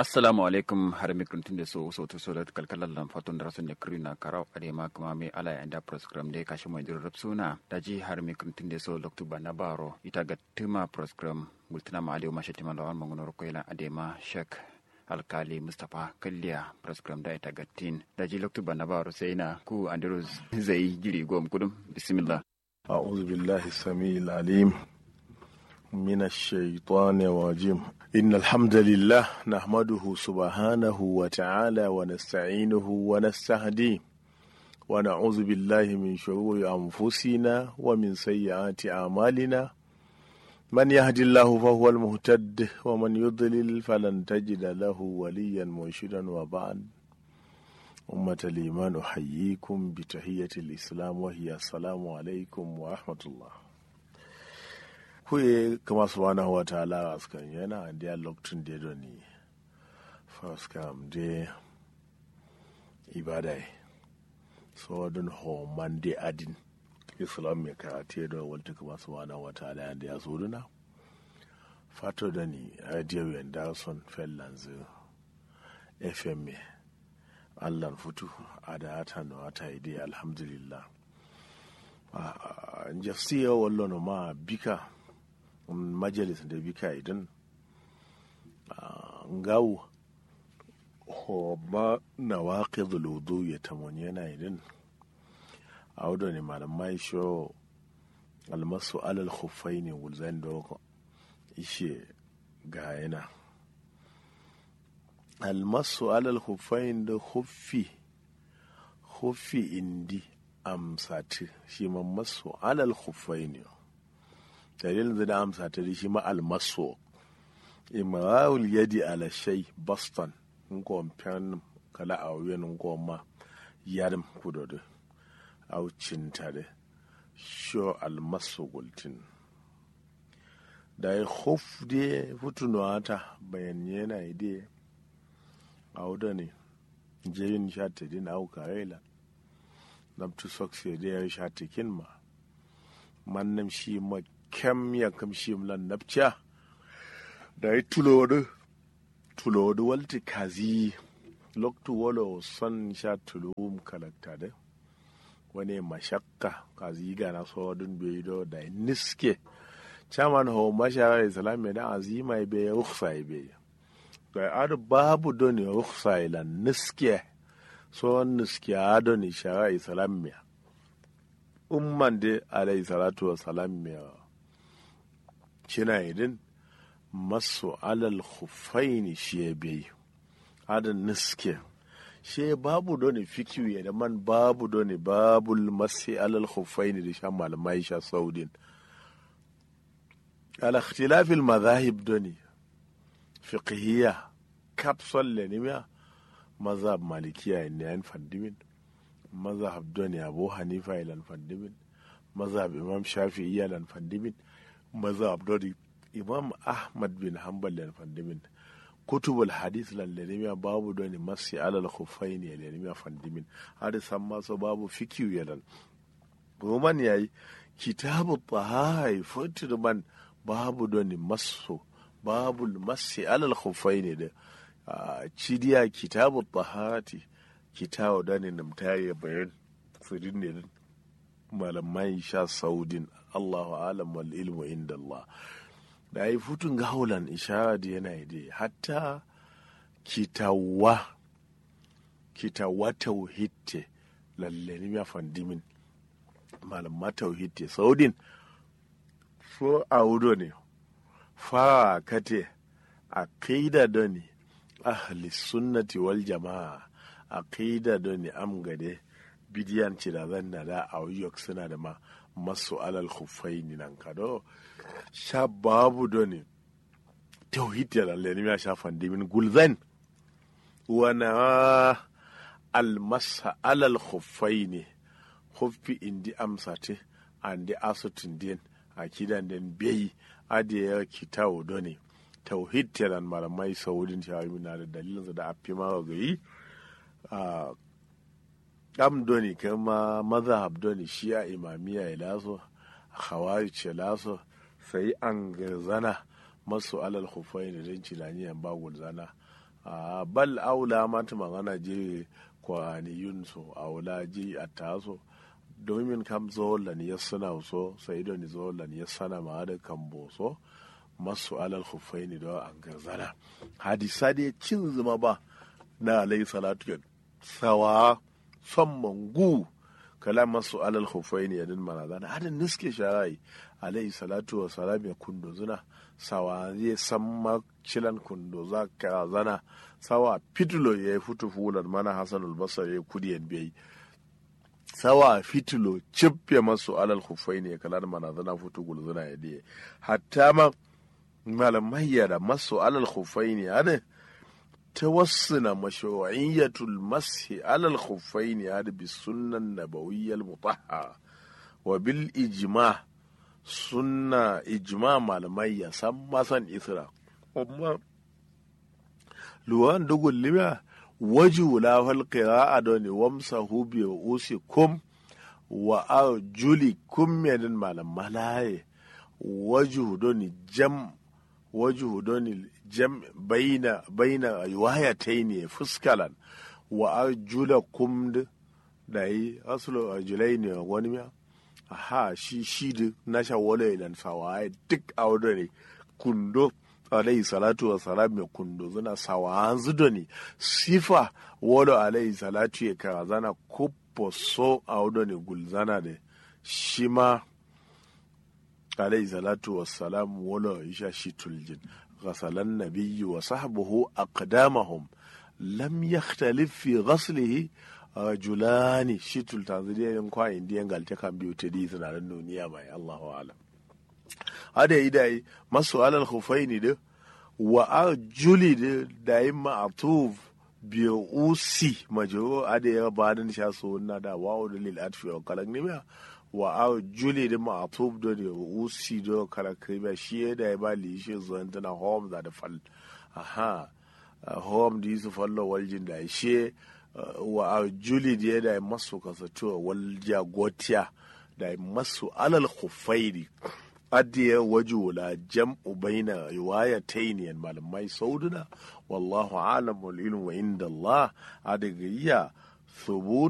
assalamu alaikum har mi kuntun de so so to so da kalkalan lan fatun da rasun da krina karau ade ma kuma me ala ya da program de kashi mo dir suna da ji har mi kuntun de so loktu bana baro ita ga tuma program gultuna ma ade ma shati man lawan mangunor ko ila ade ma shek alkali mustapha kalliya program da ita ga tin da ji loktu bana baro sai na ku andros zai giri gom kudum bismillah أعوذ بالله السميع العليم من الشيطان الرجيم إن الحمد لله نحمده سبحانه وتعالى ونستعينه ونستهديه ونعوذ بالله من شرور أنفسنا ومن سيئات أعمالنا من يهد الله فهو المهتد ومن يضلل فلن تجد له وليا مرشدا وبعد أمة الإيمان أحييكم بتحية الإسلام وهي السلام عليكم ورحمة الله kuye kama subhanahu wa ta'ala askan yana da lokacin da ya ni first kam de ibadai so don homan de adin islam mai karate da walta kama subhanahu wa ta'ala da ya soduna fato da ni radio yandarson fellanzu fm allan futu a da hata na wata ide alhamdulillah jasiya wallo ma bika majalis da bika idan ngawu ho ma na waƙi zuludu ya tamon yana idan a wadda ne malamai sho almasu alal khufai ne wulzan da ishe ga yana almasu alal hufain da huffi huffi indi amsati shi ma masu alal hufain ne dalilin da amsati da shi ma almasu imrawul yadi ala shay boston ngo pen kala a wen ngo ma yarim kudodo au cintade sho almasu gultin da ya huf de futuno ata bayan yana ide auda ne jeyin shata din au karela namtu sokse de ya shata kin ma mannam shi ma kem ya kam shi mlan napcha da yi tulodu tulodu walti kazi loktu wolo son sha tulum kalakta da wani mashakka kazi gana so dun bai do da niske chairman ho mashara islam da azima be rukhsa be da adu babu doni ruksa ila niske so niske adoni shara islamiyya umman de alayhi salatu wa salamiyya shina idin masu alal khufaini shi ya bai adon niske shi babu doni fikiyu ya da man babu doni babu masi alal khufaini da sha malamai sha saudin ala ikhtilafil madhahib doni fiqhiyya kapsol le nimiya mazhab malikiya ne yan fandimin mazhab doni abu hanifa ilan fandimin mazhab imam shafi'i ilan fandimin mazhab doni imam ahmad bin hanbal ilan fandimin kutubul hadith lan le nimiya babu doni masi alal khuffaini le nimiya fandimin har san maso babu fikiyu yalan roman yayi kitabu tahai fotirman babu doni maso babu masi alal khufai ne da cidiya kitabu taharati kitabu da ne namtare bayan tsirin ne malamai sha saudin allahu alam wal ilmu inda allah da yi futun gaulan ishara da yana yi hatta kitawa kitawa tauhitte lalle ne ya fandimin malamma tauhitte saudin so a wudo ne fara kate aqida doni ahli sunnati wal jama'a aqida doni amgade bidiyan ci da zanna da a yok suna da ma masu alal khuffaini nan kado sha babu doni tauhid ya lalle ne ya shafan dimin gulzan wana almasa alal khuffaini khuffi indi amsate andi asutin din akidan den beyi adiya kitawo doni tauhid telan malamai saudin shawami na da dalilin da afi ma gayi am doni kama mazhab doni shi'a imamiya ya laso khawarij ya laso sai an garzana masu alal khufai da dan cilaniyan ba gulzana a bal aula mata magana je kwaniyun so aula ji a taso domin kam zolan ya suna so sai da ni zolan ya sana ma da kan boso masu alal hufaini da an garzana hadisa da cin zuma ba na alayhi salatu sawa son mangu kala masu alal hufaini yadin manazana hadin niske sharai alayhi salatu wa salam ya kundo zuna sawa zai san makilan kundo za ka zana sawa fitulo ya yi fitu fulan mana hasan albasar ya kudi yan biyayi sawa fitulo cibbe masu alal hufaini ya kala manazana fitu gulzuna ya diye hatta ma malamai da masu alal hufaini hadin توصل مشروعية المسح على الخفين هذا بالسنة النبوية المطهرة وبالإجماع سنة إجماع معلمية سما سن إثرا أما لوان دقل لما وجه له القراءة دوني وامسه برؤوسكم وأرجلكم من المعلم ملاي وجه دوني جم وجه دوني jam baina baina riwayatayn fuskalan wa arjulakum da yi asulu arjulai ne wani miya aha shi shi da na sha wala ilan sawaye duk a wadda ne kundo alayhi salatu wa salam ya kundo zuna sawa zudo ne sifa wala alayhi salatu ya kara zana kupo so a wadda ne gulzana da shi ma alayhi salatu wa salam wala isha shi tuljin غسل النبي وصحبه أقدامهم لم يختلف في غسله رجلان شتل تنزلية ينقوا انديان قال تكام بيوتي دي سنة النونية ماي الله أعلم هذا إذا ما سؤال الخفين ده وأرجلي ده دائما أطوف بيوسي مجرو هذا يبادن شاسونا دا واو دليل أدفع وكالك نميا wa a juli da ma'atub da da usi da kala kriba shi da ya bali shi zan tana home da da fal aha home da su fallo waljin da shi wa a juli da da masu kasatuwa walja gotiya da masu alal khufairi adiya waju la jam'u baina riwayatayn malamai sauduna wallahu alamul ilmu inda Allah adaga iya thubut